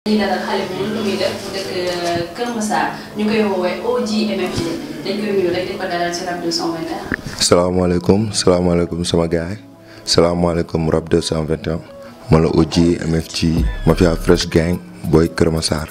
dañuy dalal xale bu mën lu muy def mu dëkk Kër Massar ñu koy woowee OG MFG dañ koy nuyu rek di ko dalal ci Rap 221. salaamaaleykum salaamaaleykum sama gaay salaamaaleykum Rap 221 man la OG MFG Mafia Fresh Gang booy Kër Massar.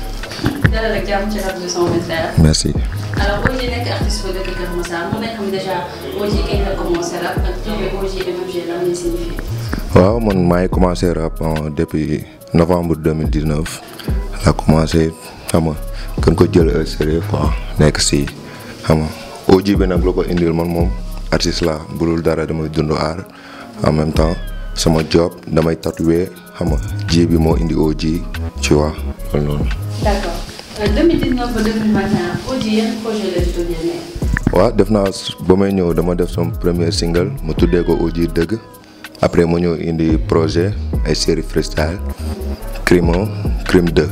dalal ak jàmm ci Rap 221. merci. alors OG nekk artiste bu dëkk Kër Massar mën nañ xam déjà OG kañ la commencé rap ak tur bi OG MFG lan lay signifié. waaw man maa ngi commencé rap depuis novembre 2019 laa commencé xam nga gën ko jël au sérieux quoi nekk si xam nga OG bi nag lu ko indil man moom artiste la bulul dara damay dund aar en même temps sama job damay tatoué xam nga ji bi moo indi OG tu vois loolu noonu. d'accord 2019 ba 2021 OG yan projet la ci doon yéene. waaw def naa ba may ñëw dama def sama premier single mu tuddee ko OG dëgg après ma ñëw indi projet ay série freestyle crime 1 crime 2.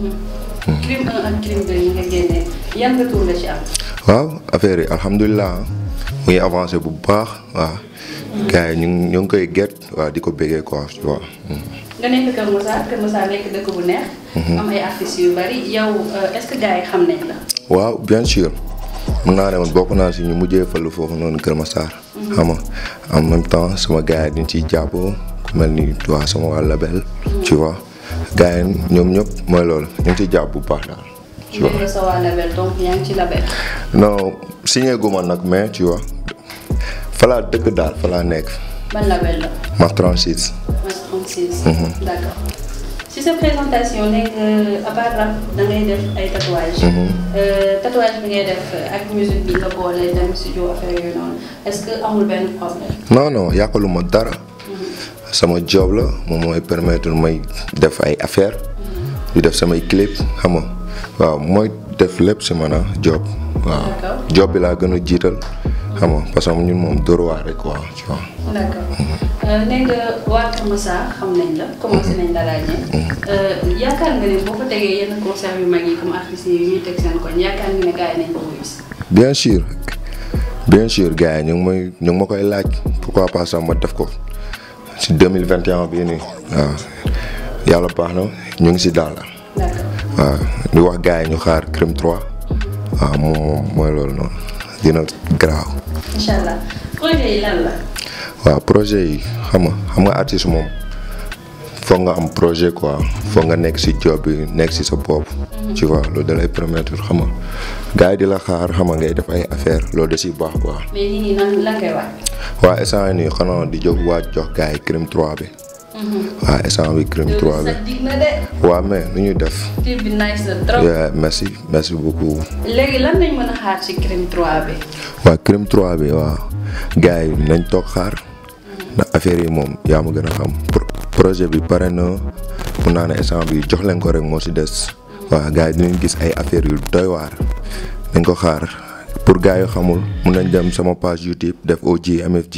crime 1 ak crime 2 yi nga génnee yan nga tur la ci am. waaw affaire yi alhamdulilah muy avancé bu baax waaw. gars yi ñu ngi ñu ngi koy get waaw di ko bégee quoi tu vois. nga nekk Kër Massar Kër Massar nekk dëkk bu neex. am ay artistes yu bari yow est-ce que gars yi xam nañ la. waaw bien sûr mun naa ne man bokk naa si ñu mujjee falu foofu noonu Kër Massar. xam nga en même temps sama gars yi dañ ciy jàpp ku mel ni waa sama waa label. tu vois gars yi ñoom ñëpp mooy loolu ñu ngi ciy jàpp bu baax daal. tu vois nga sa waa label donc yaa ngi ci label. non signé gu ma nag mais tu vois fa laa dëkk daal fa laa nekk. ban label la. ma 36. Mas 36. d'accord si sa présentation nekk à part rap da ngay def ay tatouage. tatouage bi ngay def ak musique bi nga boole dem studio affaire yooyu noonu est-ce que amul benn problème. non non yàqaluma dara. sama job la moom mooy permettre may def ay affaire di def samay clip xam nga waaw mooy def lépp si man a job. waaw D'accord. job bi laa gën a jiital xam nga parce que ñun moom dóor waar rek quoi tu vois. d'accord nee nga waa Kër Massar xam nañ la commencé nañ la ràññee. yaakaar nga ne boo ko tegee yenn concert yu mag yi comme artistes yi ñuy teg seen koñ yaakaar nga ne gars yi nañ ko wuyu si. bien sûr bien sûr gars yi ñu ngi may ñu ngi ma koy laaj pourquoi pas sax ma def ko si 2021 bii nii waaw yàlla baax na ñu ngi si daal d'accord waaw di wax gars yi ñu xaar crime 3 waaw moom moom mooy loolu noonu dina garaaw. incha allah projet yi lan la. waaw projet yi xam nga xam nga artiste moom foog nga am projet quoi foog nga nekk si job bi nekk si sa bopp. tu vois loolu da lay permettre xam nga gars yi di la xaar xam nga ngay def ay affaire loolu da siy baax quoi. mais nii nii nan lan ngay wax. waa instant yii nii xanaa di jóg waaj jox gars yi crime 3 bi. waa instant bi crime 3 bi. sa dig na de. waa mais nu ñuy def. clip bi nice na trop. Yeah, merci merci beaucoup. léegi lan lañ mën a xaar ci crime 3 bi. waa crime 3 bi waaw gars yi nañ toog xaar ndax affaire yi moom yaa ma gën a xam pro- projet bi pare na mun naa ne instant bi jox leen ko rek moo si des waaw gars yi dinañ gis ay affaires yu doy waar nañ ko xaar pour gars yu xamul mun nañ dem sama page YouTube def OG MFG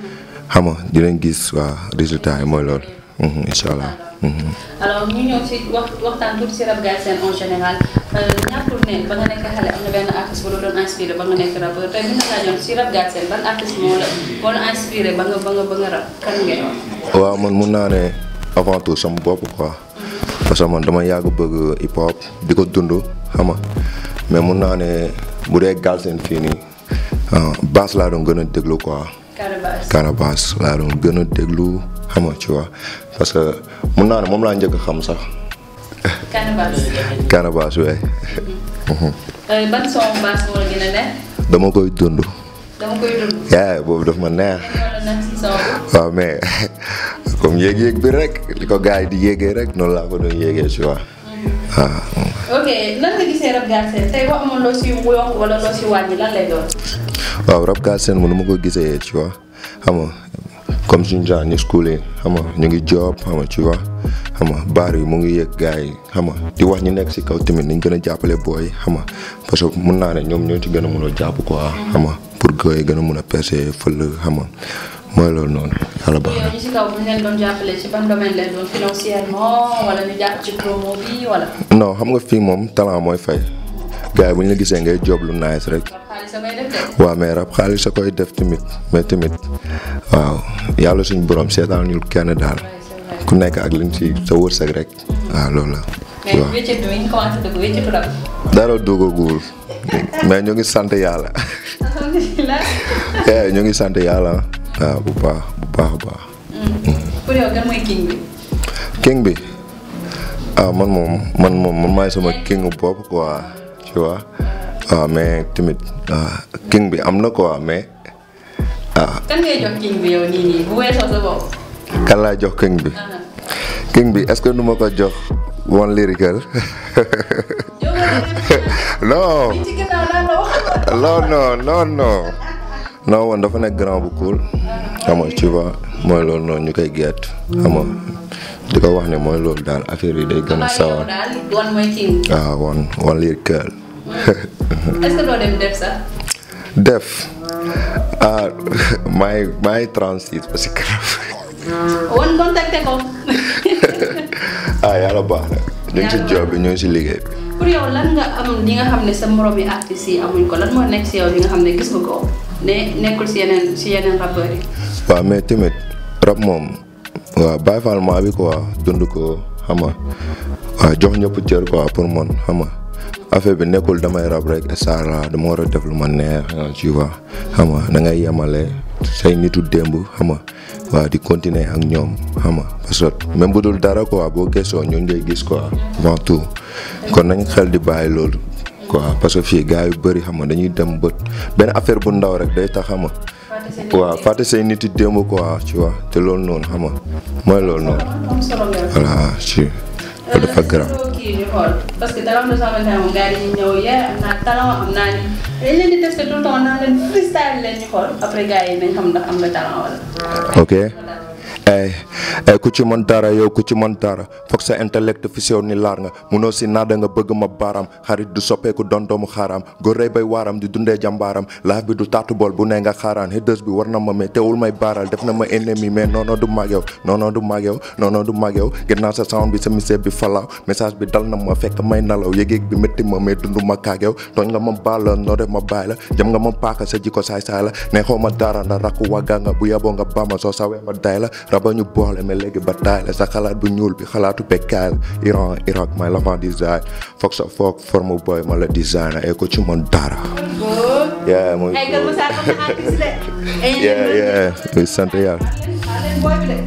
xam nga dinañ gis waa résultat yi mooy loolu Mhm, incha allah. Mhm. alors ñu ñëw ci wax waxtaan tuuti ci rap Galsen en général ñàkkul ne ba nga nekk xale am na benn artiste bu la doon inspiré ba nga nekk rappeur tey bu ñu la laajoon ci rap Galsen ban artiste moo la moo la inspiré ba nga ba nga ba nga rap kan ngay wax. waaw man mun naa ne avant tout sama bopp quoi parce que man dama yàgg bëgg hip hop di ko dund xam nga mais mun naa ne bu dee Galsen fii nii ah, bass laa doon gën a déglu quoi Carabasse. Canabasse laa doon gën a déglu xam nga tu vois parce que mun naa ne moom laa njëkk a xam sax Canabasse. Canabasse we ban son basse moo la gën a neex dama koy dund dama koy dund. yaay boobu daf ma neex moo la neex ci son bi. waaw mais comme yéeg-yéeg bi rek li ko gars yi di yéegee rek noonu laa ko doon yéegee tu vois waaw ok lan nga gisee rap Galsen tey boo amoon loo si yokk wala loo si wàññi lan lay doon. waaw rap Galsen mu nu ma ko gisee tu vois xam nga comme suñu genre ñu school yi xam nga ñu ngi job xam nga tu vois xam nga baar yi mu ngi yëg gars yi xam nga di wax ñu nekk si kaw tamit nañ gën a jàppale booy xam nga parce que mun naa ne ñoom ñoo ci gën a mun a jàpp quoi xam nga pour que yi gën a mun a percer fël xam nga mooy loolu noonu yàlla baax na. yow ñi si kaw bu ñu leen doon jàppale ci ban domaine lay doon financièrement wala ñu jàpp ci promo bi wala. non xam nga fii moom talent mooy fay gars yi bu ñu la gisee ngay job lu nice rek. rap xaalis a koy def de. waaw mais rab xaalis sa koy def tamit mais tamit waaw yàlla suñu borom seetaan ñu kenn daal ku nekk ak liñ ci sa wërsëg rek waaw loolu la. mais wéccet bi mi ngi commencé dugg wéccetu rab. dara duggagul mais ñu ngi sant yàlla alhamdulilah. eh ñu ngi sant yàlla waaw bu baax bu baax a baax. pour yow kan mooy king bi. king bi ah man moom man moom man maay sama king bopp quoi tu vois waaw mais tamit ah, king bi am na quoi mais ah kan ngay jox king bi yow nii nii bu weesoo sa bopp. kan laa jox king bi ah king bi est-ce que nu ma ko jox one lyrical yow non ci ginnaaw laa la wax. non non non non non woon dafa nekk grand bu cool xam nga tu vois mooy loolu noonu ñu koy gett xam nga di ko wax ne mooy loolu daal affaire yi day gën a yow sawar daal doon mooy king. waaw one one lyrical est-ce que doo dem def sax. def ah maa ngi maa ngi 36 parce que woon contacté ko. ah yàlla baax na ñu ngi si job bi ñu ngi si liggéey bi. pour yow lan nga am li nga xam ne sa morom yi artistes yi amuñ ko lan moo nekk si yow li nga xam ne gis nga ko ne nekkul si yeneen si yeneen rappeurs yi. waaw mais tamit rap moom waaw Baye Fall maa bi quoi dund ko xam nga waaw jox ñëpp cër quoi pour man xam nga affaire bi nekkul damay rap rek star la dama war a def lu ma neex tu vois xam nga da ngay yemale say nitu démb xam nga waaw di continuer ak ñoom xam nga parce que même bu dul dara quoi boo gëstoo ñun ngay gis quoi avant tout kon nañ xel di bàyyi loolu quoi parce que fii gars yu bëri xam nga dañuy dem bët benn affaire bu ndaw rek day tax xam nga waaw fàtte say nit yi démb quoi tu vois te loolu noonu xam nga mooy loolu noonu am solo nga. voilà ci loolu dafa garaaw Euh, kii ñu xool parce que dara am na soo xamante ne moom gars yi dañuy ñëw yee am naa talent am naa ni dañ leen di testé tout le temps naa leen freestyle leen ñu xool après gars yi nañ xam ndax am nga talent wala. ok ay ay ku ci mën dara yow ku ci mën dara foog sa intellect fi sew ni laar nga munoo si naada nga bëgg ma baaraam xarit du soppeeku doon doomu xaaraam góor rey bay waaram di dundee jàmbaaram laaf bi du taatu bool bu ne nga xaaraan hëddës bi war na ma mais teewul may baaral def na ma ennemi mais non non du mag yow non non du mag yow non non du mag yow gën naa sa sound bi sa message bi falaaw message bi dal na ma fekk may nalaw yëgeeg bi métti ma mais dund ma kaag yow tooñ nga ma baal la noo def ma bàyyi la jëm nga ma paaka sa jikko saay saay la ne xaw ma dara ndax rakku wagga nga bu yeboo nga bama soo sawee ma day la raba ñu boole mais léegi ba taay la sa xalaat bu ñuul bi xalaatu bekkaay la Iran Irak may l'avant design foog sa foog forme boy ma la designer ay ko ci man dara góor. yeah muy ay Kër Masar comme na artiste de. ay yeah yeah muy sant yàlla leen booy bi de.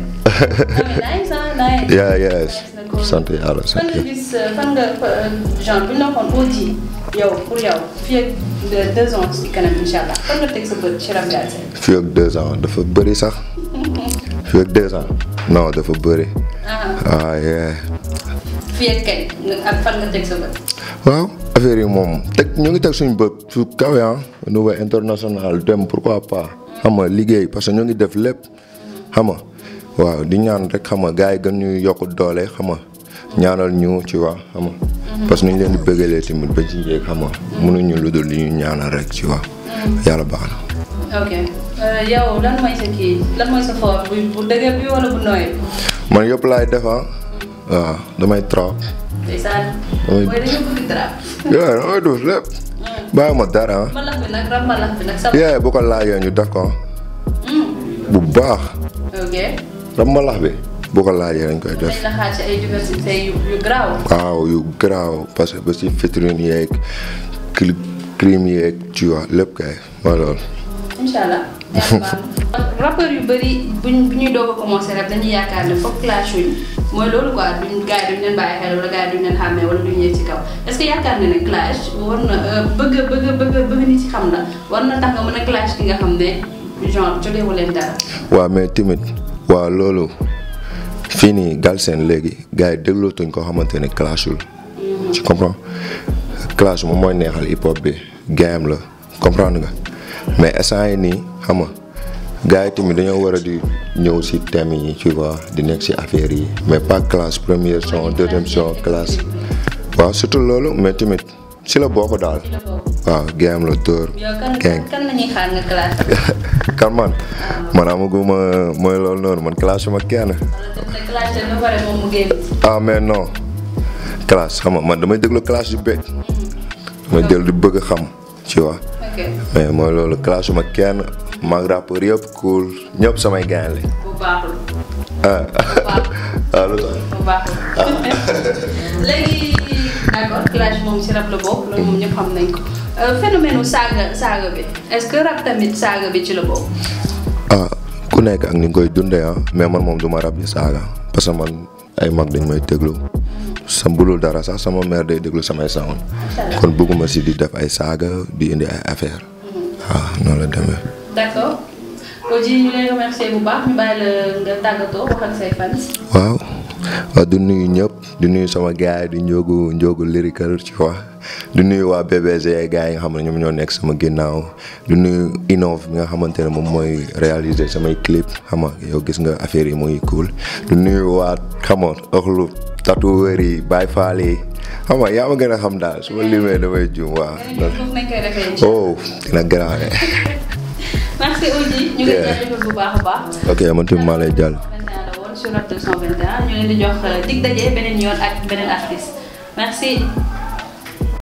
nice ah nice. yeah yes sant yàlla fan sant nga yàlla gis fan nga genre bu ñu la waxoon OG yow pour yow fii ak de deux ans ci kanam incha allah fan nga teg sa bët ci rap Galsen. fii ak deux ans dafa bëri sax fii ak deux ans non dafa bëri ah ah yeah fii ak kañ nga ak fan nga teg sa bët. waaw affaire yi moom teg ñu ngi teg suñu bët su kawe ah niveau international dem pourquoi pas xam nga liggéey parce que ñu ngi def lépp xam nga waaw di ñaan rek xam nga gars yi gën ñu yokk doole xam nga ñaanal ñu ci waa xam nga parce que nu ñu leen di bëggalee tamit ba ci yéeg xam nga mënuñu lu dul li ñu ñaanal rek ci waa yàlla baax na. ok Euh, yow lan mooy sa kii lan mooy sa fort bu bu dëgër bi wala bu nooy bi. man yëpp laay def ah waaw damay trap ndeysaan. Oui. mooy dañoo bëgg trap. yeah damay def lépp bàyyi ma dara ah. mbalax bi nag rap mbalax bi nag sa. yeah bu ko laajee ñu def ko Hmm, bu baax ok. rab mbalax bi bu ko laajee dañ koy def. dañ la xaar ci ay diversité yu yu garaaw. waaw yu garaaw parce que ba si vitrine yeeg cli crime yeeg tu vois lépp kay mooy loolu. incha allah. yàlla baax na. rappeurs yu bëri buñ bu ñuy doog a commencé rek dañuy yaakaar ne foog clash wuñ mooy loolu quoi duñ gars yi duñ leen bàyyi xel wala gars yi duñ leen xàmmee wala duñ yëg ci kaw est ce que yaakaar nga ne clash war na euh, bëgg a bëgg a bëgg a bëgg nit ci xam la war na tax nga mën a clash ki nga xam ne genre joteewu leen dara. waaw mais tamit waaw loolu fii nii Galsen léegi gars yi déglootuñ ko xamante ne clashul. tu comprends clash moom mooy neexal hip hop bi game la comprendre nga mais instant yi nii xam nga gars yi tamit dañoo war a di ñëw si thème yi tu vois di nekk si affaire yi mais pas classe première son deuxième son classe waaw surtout loolu mais tamit si la bokk daal la boobu. waaw game la dóor yow kan gang kan la ñuy xaar nga clash. kan man man amaguma mooy loolu noonu man classe ma kenn wala te clash te ba pare moom mu génn. ah mais non classe xam nga man damay déglu classe yu bëgg damay déglu di bëgg a xam tu vois ok mais mooy loolu classe ma kenn maag rappeur yëpp cool ñëpp samay gaañ la bu baaxul. ah bu baaxul. waaw lu tax bu baax léegi d'accord clash moom si rap la bokk loolu moom ñëpp xam nañ ko phénomène saaga saaga bi est-ce que rap tamit saaga bi ci la bokk. ah ku nekk ak ni nga koy dundee ah mais man moom du ma rab di saaga parce que man ay mag dañ may déglu sa bulul dara sax sama mère day déglu samay sound kon bëgguma si di def ay saaga di indi ay affaire waaw noonu la demee. d'accord Oji ñu lay remercier bu baax ñu bàyyi la nga tàggatoo wax ak say fans. waaw waaw du nuyu ñëpp di nuyu sama gars yi di njóogu njóogu lyrical ci quoi di nuyu waa BBG gars yi nga xam ne ñoom ñoo nekk sama ginnaaw di nuyu Innov bi nga xamante ne moom mooy réaliser samay clip xam nga yow gis nga affaire yi muy cool di nuyu waa xam nga ëxlu tatoueur yi Baye Fall yi xam nga yaa ma gën a xam daal su ma limee damay juum waaw. foofu nañ koy defee incha oh dina grave. merci Oji ñu ngi jaajëfal bu baax a baax. ok man tamit maa lay jàll. 21 la woon sur Rap 221 ñu leen di jox dig daje beneen yoon ak beneen artiste merci.